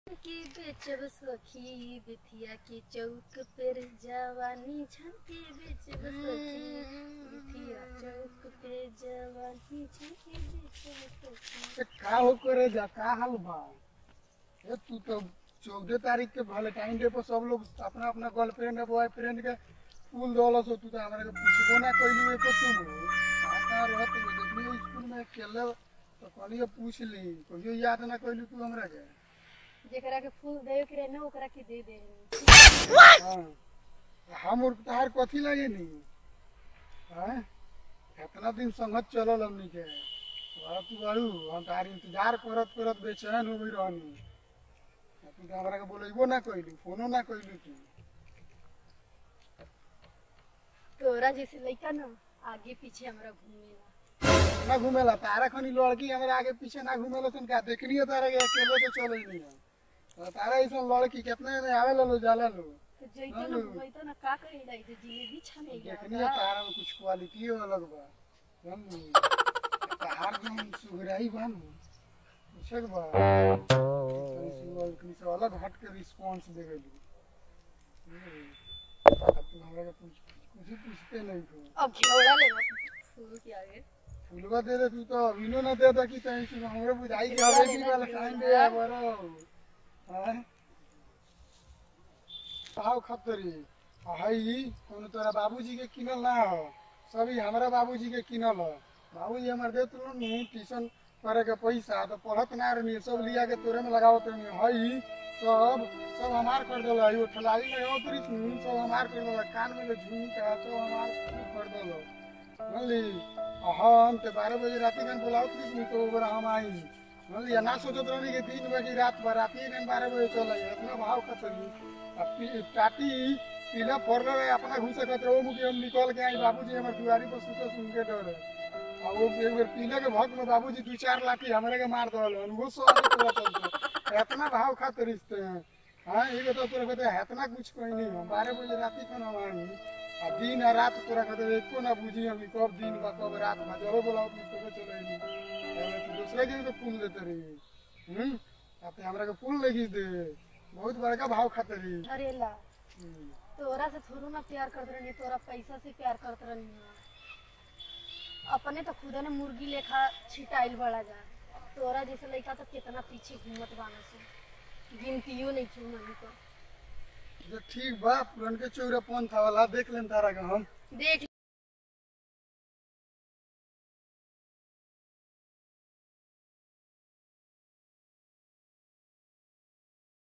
की बेचब सखी बिथिया की चौक पर जवानी झंकी बेचब सखी बिथिया चौक पे जवानी झंकी बेचब सखी ए, का हो करे जा का हाल बा ए तू तो चौदह तारीख के वैलेंटाइन डे पर सब लोग अपना अपना गर्लफ्रेंड बॉयफ्रेंड के फूल दौलस हो तू तो हमरा के पूछबो ना कइली एको तुम का का रहत हो देखली स्कूल में खेले तो कहलिए पूछ ली कहियो याद ना कइली तू हमरा के जेकरा के फूल देवे के रहे ना ओकरा के दे दे हाँ हम और तहार कथी लगे नी हैं कितना दिन संगत चलल हमनी के बड़ा तू बाड़ू हम तार इंतजार करत करत बेचैन हो गई रहनी आ तू तो हमरा के बोलेबो ना कइली फोनो ना कइली तू तोरा जैसे लइका ना आगे पीछे हमरा घूमेला ना घूमेला तारा खनी लड़की हमरा आगे पीछे ना घूमेला सन का देखनी है तारा के अकेले तो चले नहीं है तो तारा ऐसा लड़की कितने में आवे लो जाला लो तो जइतो ना घूमइतो ना का कहिला इधर जिलेबी छनेगा देखनी है तारा में कुछ क्वालिटी अलग बा जानली तार जो सुगराई बा नु पूछक बा तनी सुगर तनी से अलग हट के रिस्पांस दे गइली अब तू हमरा के पूछ कुछ ही पूछते नहीं हो अब घेवड़ा ले फूल के आगे फुलवा दे दे तू तो अभिनो ना दे दे कि तहीं से हमरे बुझाई के हवे की वाला टाइम दे आ बरो हां पाव खतरी हई कोनो तोरा बाबूजी के किनल ना हो सभी हमरा बाबूजी के किनल हो बाबूजी हमर देत लो नु ट्यूशन करे के पैसा तो पढ़त ना रहनी सब लिया के तोरे में लगावत रहनी हई सब सब हमार कर देला यो ठलाली में उतरी नु सब हमार कर देला कान में झुमका सब हमार कर देला जानली हम ते बारह बजे राती में बोलाओ थी तो ओवर हम आई जानली ना सोचत रहनी कि तीन बजे रात भर राती में बारह बजे चल आई इतना भाव खतरी अब पी- टाटी पीला पड़ रहे अपना घुसे खतरे वो मुझे हम निकल के आई बाबूजी हमारे दुआरी पर सुते सुन के डरे आ वो एक बेर पीले के भक्त में बाबूजी दू चार लाठी हमरे के मार दल वो सो आगे पूरा चलते इतना भाव खातिर रिश्ते हैं हाँ ये तो तोरा कहते इतना कुछ कोई नहीं हम बारह बजे राती को ना आई आ दिन आ रात तोरा कहते एको ना बुझी हम कि कब दिन बा कब रात बा जरो बोलाओ तू तो चले नहीं तू दूसरे के भी तो फूल देते रही हम्म आते हमरा के फूल लगी दे बहुत बड़का भाव खाते रही अरेला हम्म। तोरा से थोड़ू ना प्यार करत रहनी तोरा पैसा से प्यार करत रहनी अपने तो खुदे ने मुर्गी लेखा छिटाइल बड़ा जा तोरा जैसे लड़का तो कितना पीछे घूमत बाना से गिनतियो नहीं छू नहीं तो जो ठीक बा पुरन के चौरा पंथ वाला देख लेन तारा के हम देख